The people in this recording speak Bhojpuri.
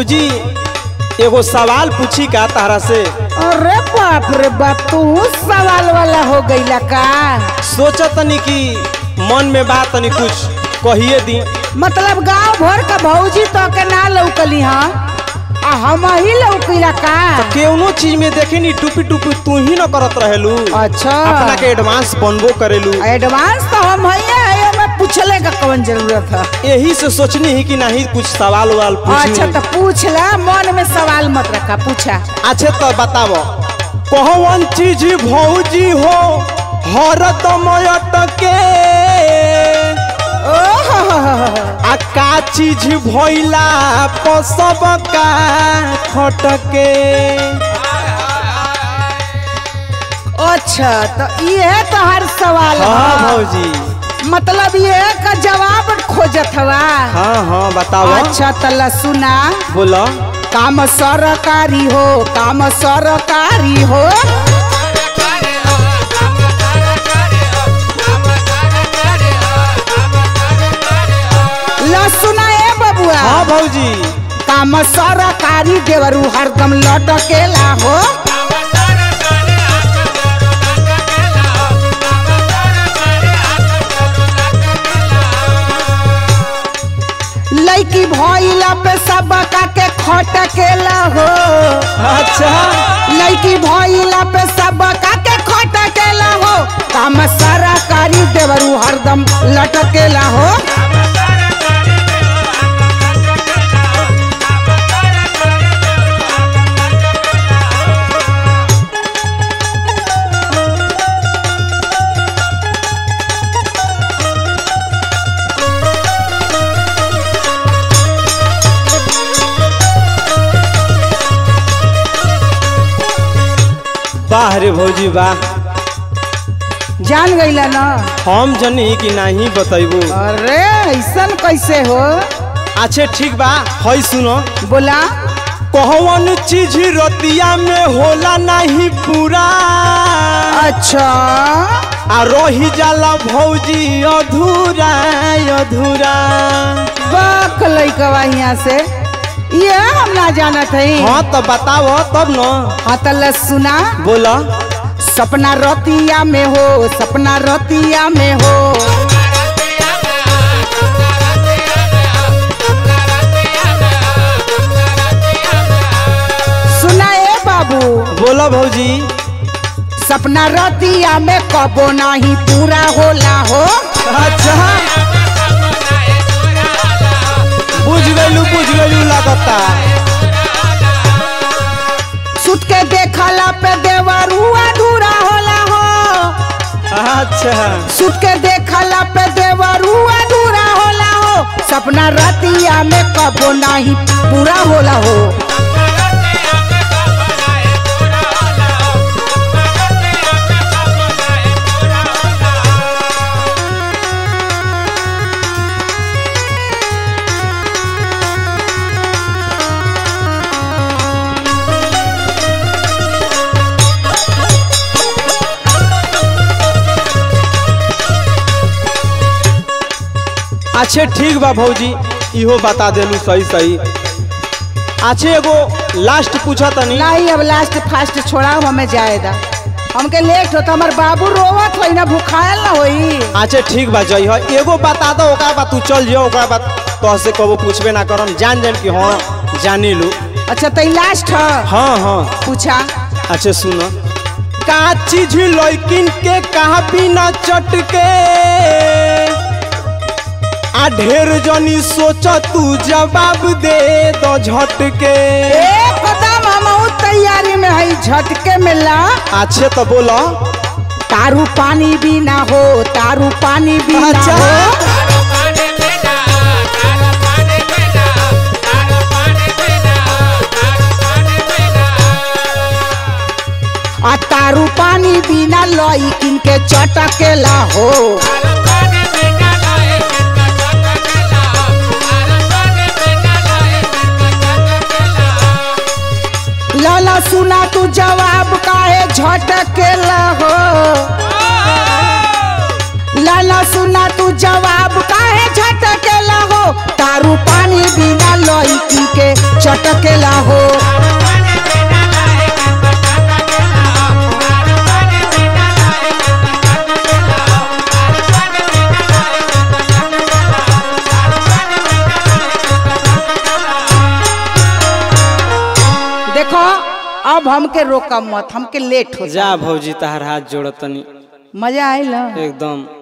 भौजी एगो सवाल पूछी का तारा से अरे बाप रे बाप तू सवाल वाला हो गईला का सोचा तनी कि मन में बात तनी कुछ कहिए दी मतलब गांव भर का भौजी तो के ना लौकली हाँ आ हम ही लौकिला का केवनो चीज में देखे नी टूपी टूपी तू ही न करत रहेलू अच्छा अपना के एडवांस बनबो करेलू एडवांस तो हम ही है में पूछले का कौन जरूरत है यही से सोचनी ही कि नहीं कुछ सवाल वाल अच्छा पूछी तो पूछ ला मन में सवाल मत रखा पूछा अच्छे तो बताओ कौन चीज भौजी हो हरदम अटके आ का चीज भइला पसब का खटके अच्छा तो ये तो हर सवाल हाँ है भौजी मतलब ये का जवाब खोजत हवा हाँ हाँ बताओ अच्छा तला सुना बोलो काम सरकारी हो काम सरकारी हो ला सुना ए बबुआ हाँ भौजी काम सरकारी देवरू हरदम लटकेला हो लड़की भइला पे सब के खटकेला हो अच्छा लड़की भइला पे सब के खटकेला हो काम सरकारी देवरू हरदम लटकेला हो वाह रे भौजी वाह जान गईला ना हम जनी कि नहीं बतैबू अरे ऐसन कैसे हो अच्छे ठीक बा हई सुनो बोला कौन चीज रतिया में होला नहीं पूरा अच्छा आ रही जाला भौजी अधूरा अधूरा बक लइकवा यहाँ से ये हम ना जानत हई हाँ तो बताओ तब न हाँ तल सुना बोला सपना रतिया में हो सपना रतिया में हो सुना ए बाबू बोला भौजी सपना रतिया में कबो नहीं पूरा होला हो अच्छा बुझ गलू बुझ गलू लगता सुत के देखला पे देवरू अधूरा होला हो अच्छा सुत के देखला पे देवरू अधूरा होला हो सपना रतिया में कबो नहीं पूरा होला हो अच्छे ठीक बा भौजी इहो बता देलू सही सही अच्छे एगो लास्ट पूछा तनी नहीं अब लास्ट फास्ट छोड़ा हमें जाएगा हमके लेट होता हमार बाबू रोवत होई ना भूखायल ना होई अच्छे ठीक बा जई हो एगो बता दो ओकरा बाद तू चल जियो ओकरा बाद तो से कबो पूछबे ना करम जान जान कि हाँ जानी लू अच्छा तो लास्ट है हाँ हाँ पूछा अच्छा सुनो का चीज लड़किन के कहा बिना चटके आ ढेर जनी सोच तू जवाब दे दो झटके एक कदम हम तैयारी में है झटके में ला अच्छे तो बोलो तारू पानी भी ना हो तारू पानी भी ना अच्छा। हो आ तारू पानी बिना लईकिन के चटकेला हो लाला सुना तू जवाब काहे झटकेला हो लाला सुना तू जवाब काहे झटकेला हो तारू पानी बिना लईकिन के लटकेला हो देखो अब हमके रोका मत हमके लेट हो जा भौजी तहर हाथ जोड़तनी मजा आयल एकदम